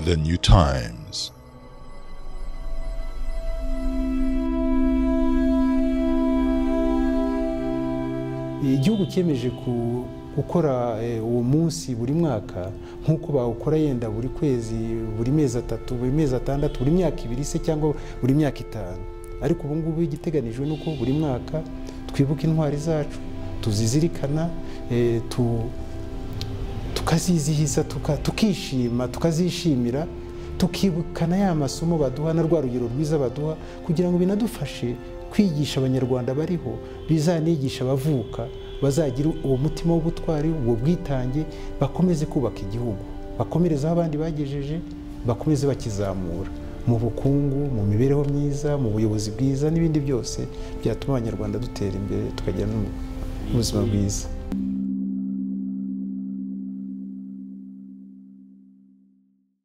the new times. igihugu cyemeje ku- gukora eh, uwo munsi buri mwaka nk'uko bawukora yenda buri kwezi buri mezi atatu buri mezi atandatu buri myaka ibiri se cyangwa buri myaka itanu ariko ubu ngubu igiteganijwe ni uko buri mwaka twibuka intwari zacu tuzizirikana eh, tu- tukazizihiza tuka- tukishima tukazishimira tukibukana ya masomo baduha na rwa rugero rwiza baduha kugira ngo binadufashe kwigisha abanyarwanda bariho bizanigisha abavuka bazagira uwo mutima w'ubutwari ubwo bwitange bakomeze kubaka igihugu bakomereze aho abandi bagejeje bakomeze bakizamura mu bukungu mu mibereho myiza mu buyobozi bwiza n'ibindi byose byatuma abanyarwanda dutera imbere tukagira n'ubuzima bwiza